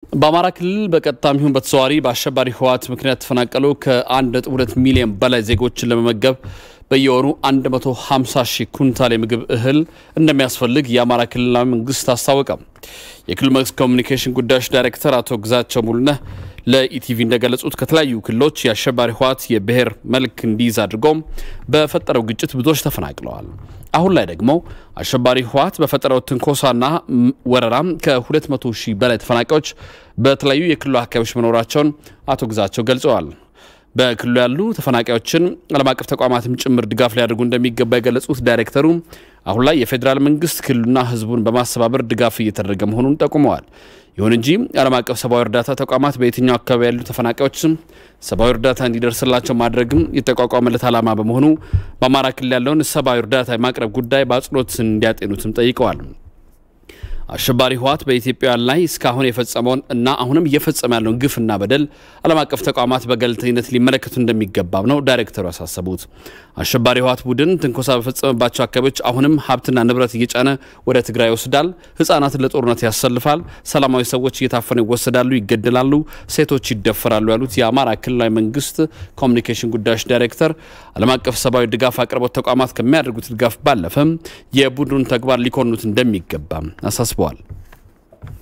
በአማራ ክልል በቀጥታም ይሁን በተዘዋዋሪ በአሸባሪ ህወሓት ምክንያት ተፈናቀሉ ከ1.2 ሚሊዮን በላይ ዜጎችን ለመመገብ በየወሩ 150 ሺህ ኩንታል የምግብ እህል እንደሚያስፈልግ የአማራ ክልላዊ መንግስት አስታወቀ። የክልል መንግስት ኮሚኒኬሽን ጉዳዮች ዳይሬክተር አቶ ግዛቸው ሙሉነህ ለኢቲቪ እንደገለጹት ከተለያዩ ክልሎች የአሸባሪ ህወሓት የብሔር መልክ እንዲይዝ አድርጎም በፈጠረው ግጭት ብዙዎች ተፈናቅለዋል። አሁን ላይ ደግሞ አሸባሪ ህወሓት በፈጠረው ትንኮሳና ወረራም ከ200 ሺህ በላይ ተፈናቃዮች በተለያዩ የክልሉ አካባቢዎች መኖራቸውን አቶ ግዛቸው ገልጸዋል። በክልሉ ያሉ ተፈናቃዮችን ዓለም አቀፍ ተቋማትም ጭምር ድጋፍ ሊያደርጉ እንደሚገባ የገለጹት ዳይሬክተሩ አሁን ላይ የፌዴራል መንግስት ክልሉና ህዝቡን በማስተባበር ድጋፍ እየተደረገ መሆኑን ጠቁመዋል። ይሁን እንጂ ዓለም አቀፍ ሰብአዊ እርዳታ ተቋማት በየትኛው አካባቢ ያሉ ተፈናቃዮች ሰብአዊ እርዳታ እንዲደርስላቸው ማድረግም የተቋቋመለት ዓላማ በመሆኑ በአማራ ክልል ያለውን ሰብአዊ እርዳታ የማቅረብ ጉዳይ በአጽንኦት እንዲያጤኑትም ጠይቀዋል። አሸባሪ ህወሓት በኢትዮጵያውያን ላይ እስካሁን የፈጸመውን እና አሁንም እየፈጸመ ያለውን ግፍና በደል ዓለም አቀፍ ተቋማት በገለልተኝነት ሊመለከቱ እንደሚገባም ነው ዳይሬክተሩ ያሳሰቡት። አሸባሪ ህወሓት ቡድን ትንኮሳ በፈጸመባቸው አካባቢዎች አሁንም ሀብትና ንብረት እየጫነ ወደ ትግራይ ይወስዳል፣ ህጻናትን ለጦርነት ያሰልፋል፣ ሰላማዊ ሰዎች እየታፈኑ ይወሰዳሉ፣ ይገደላሉ፣ ሴቶች ይደፈራሉ ያሉት የአማራ ክልላዊ መንግስት ኮሚኒኬሽን ጉዳዮች ዳይሬክተር ዓለም አቀፍ ሰብአዊ ድጋፍ አቅርቦት ተቋማት ከሚያደርጉት ድጋፍ ባለፈም የቡድኑን ተግባር ሊኮንኑት እንደሚገባ አሳስበዋል።